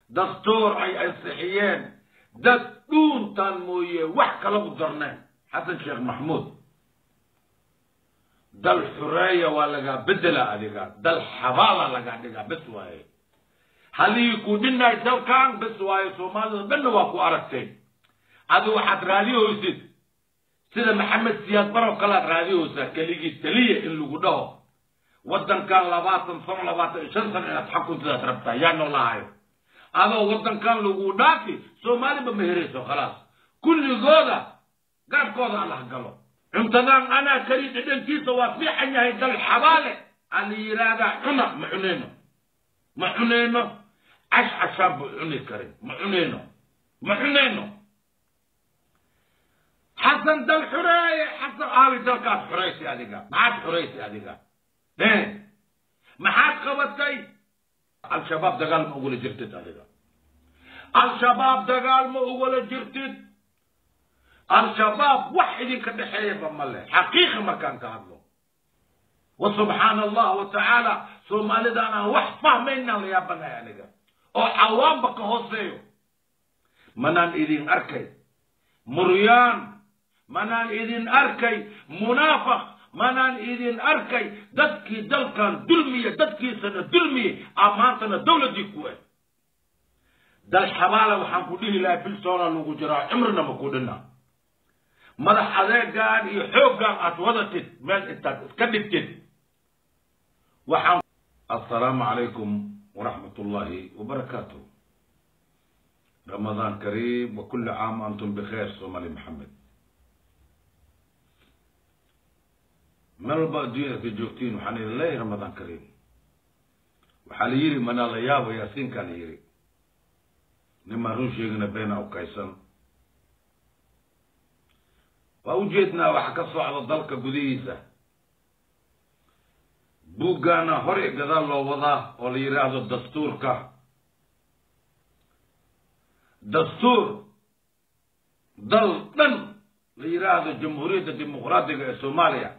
dastuur ay ansixiyeen dad dhuuntaan mooye wax kala u darneen xasan sheekh maxmuud dal xureeya waa lagaa bedela adiga dal xabaala lagaa dhigaa bes waaye halihii ku dhinay dalkan bes waaye soomaalida dhanna waa ku aragtay adi waxaad raadiyoysid sida maxamed siyaad baroo kalead raadiyoysaa keligii teliya in lagu dhaho waddankan labaatan sano labaatan iyo shan sano inaad xakuntidaad rabtaa yaa noolahayo adoo waddankan lagu dhaafi soomaaliba ma herayso khalaas kulligooda gaadhkooda allah galo cuntadan anaa kari dhedhankiisa waa fiican yahay dal xabaale aa la yidhaahdaa cuna ma cunayno ma cunayno cash cashaan buu cuni karin ma cunayno ma cunayno xasan dal xureeye xasan aawi dalkaas xuraysi adiga maxaad xuraysi adiga maxaad qabatay al-shabaab dagaal ma ugula jirtid adiga al-shabaab dagaal ma ugula jirtid al-shabaab wax idinka dhexeeyaba ma leh xaqiiqa markaan ka hadlo wa subxaana allah wa tacaala soomaalidaan aan wax fahmaynaan la yaabanahay aniga oo cawaamba ka hooseeyo manaan idin arkay muryaan manaan idin arkay munaafaq manaan idin arkay dadkii dalkan dulmiya dadkiisana dulmiye amaantana dawladdii ku eh dal xabaala waxaan ku dhihi lahaa bilsoona lagu jiraa cimrina ma ku dhina madax adeegaan iyo xooggaan aad wadatid meel intaad iska dhigtid waxaan assalaamu calaykum waraxmat ullaahi wabarakaatuh ramadaan kariim wa kulli caam antum bikheer soomali maxamed meel walba adduunyada ka joogtiin waxaan idin leeyahay ramadaan kariim waxaa la yidhi manaa la yaabo yaasiinkaa la yidhi nimaan run sheegina beena u kaysan waa ujeednaa waxa ka socda dalka gudihiisa buuggaana hore gadaal loo wadaa oo la yidhaahdo dastuurka dastuur dal dhan la yidhaahdo jamhuuriyadda dimuqraadiga ee soomaaliya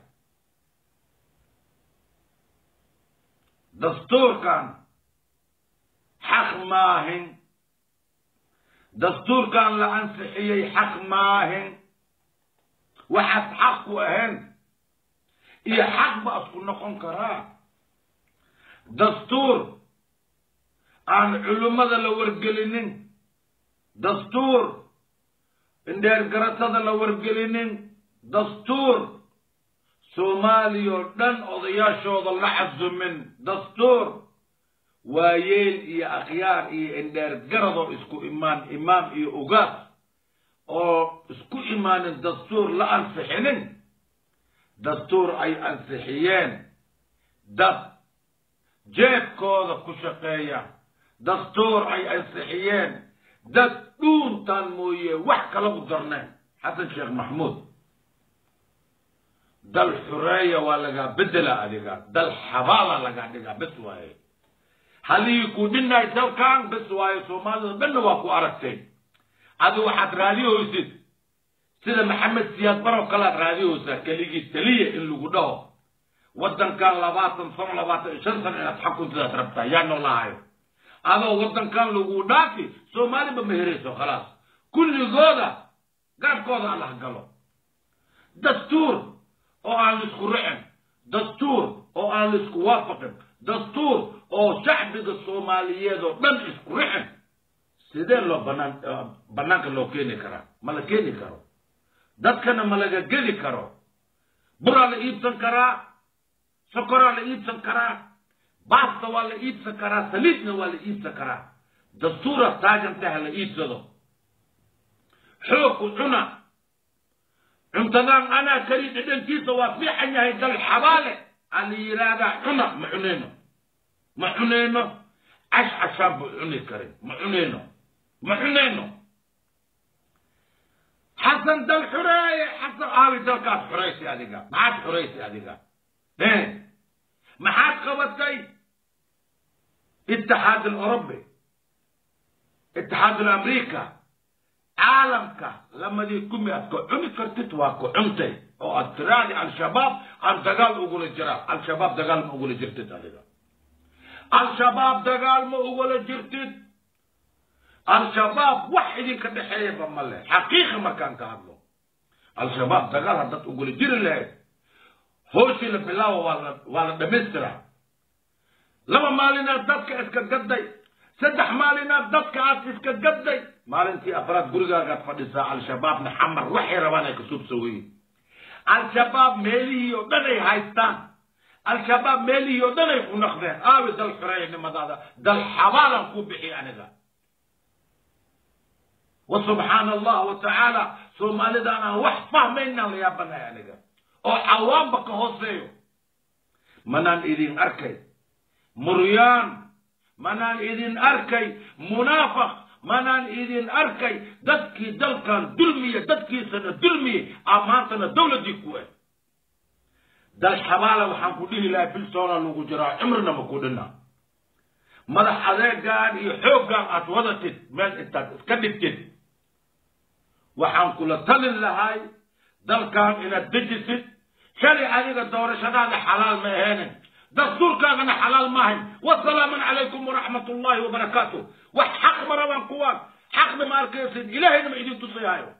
dastuurkan xaq maahin dastuurkan la ansixiyey xaq maahin waxaad xaq ku ahayn iyo xaq ba isku noqon karaa dastuur aan culimmada la wargelinin dastuur indheergaratada la wargelinin dastuur soomaaliya oo dhan odayaashooda la casumin dastuur waayeel iyo akhyaar iyo indheergaradoo isku imaan imaam iyo ugaas oo isku imaanin dastuur la ansixinin dastuur ay ansixiyeen dad jeebkooda ku shaqeeya dastuur ay ansixiyeen dad dhuuntaan mooye wax kala u darneen xasan sheekh maxmuud dal xureeya waa lagaa bedela adiga dal xabaala lagaa dhigaa bes waaye halihii ku dhinay dalkan bes waaye soomaalida dhanna waa ku aragtay adi waxaad raadiyoysid sida maxamed siyaad baroo kalead raadiyoysaa keligii teliya in lagu dhaho waddankan labaatan sano labaatan iyo shan sano inaad xakuntidaad rabtaa yaa noolahayo adoo waddankan lagu dhaafi soomaaliba ma herayso khalaas kulligooda gaadhkooda allah galo dastuur oo aan laisku ricin dastuur oo aan laisku waafaqin dastuur oo shacbiga soomaaliyeed oo dhan isku ricin sidee loo banaan bannaanka loo keeni karaa ma la keeni karo dadkana ma laga geli karo buraa la iibsan karaa sokoraa la iibsan karaa baasta waa la iibsan karaa saliidna waa la iibsan karaa dastuura taagantaha la iibsado xoogku cuna cuntadan anaa kari dhedhankiisa waa fiican yahay dal xabaale aa la yidhaahdaa cuna ma cunayno ma cunayno cash cashaan buu cuni karin ma cunayno ma cunayno xasan dal xureeye xasan aawi dalkaas xuraysi adiga maxaad xuraysi adiga maxaad qabatay itixaad alurubi itixaad alamriika caalamka lamadii kumi aad ku cuni kartid waa ku cuntay oo aad tiraadi al-shabaab aan dagaal ugula jiraa al-shabaab dagaal ma ugula jirtid adiga al-shabaab dagaal ma ugula jirtid al-shabaab wax idinka dhexeeyaba ma leh xaqiiqa markaan ka hadlo al-shabaab dagaal haddaad ugula jiri lahayd hooshii la bilaawo waa la waa la dhamaystiraa laba maalinaad dadka iska gadday saddex maalinaad dadka aad iska gadday maalintii afraad gurigaagaad fadhisaa al-shabaabna xamar waxay rabaan ay ka suubsaweyin al-shabaab meelihii oo dhan ay haystaan al-shabaab meelihii oo dhan ay ku naqdeen aawi dal xureeynimadaada dal xabaalan ku bixi aniga wa subxaana allah wa tacaala soomaalidaan aan wax fahmaynaan la yaabanahay aniga oo cawaamba ka hooseeyo manaan idin arkay muryaan manaan idin arkay munaafaq manaan idin arkay dadkii dalkan dulmiya dadkiisana dulmiye a maantana dawladdii ku eh dal xabaala waxaan ku dhihi lahay bilsoona lagu jiraa cimrina ma ku dhina madax adeegaan iyo xooggaan aad wadatid meel intaad iska dhigtid waxaan kula talin lahay dalkan inaad dejisid shalay adiga doorashadaada xalaal ma aheenin dastuurkaagana xalaal maahayn wasalaaman calaykum waraxmat ullahi wabarakaatu wax xaq marabaan kuwaan xaqna ma arkaysid ilaahayna ma idin tusayaayo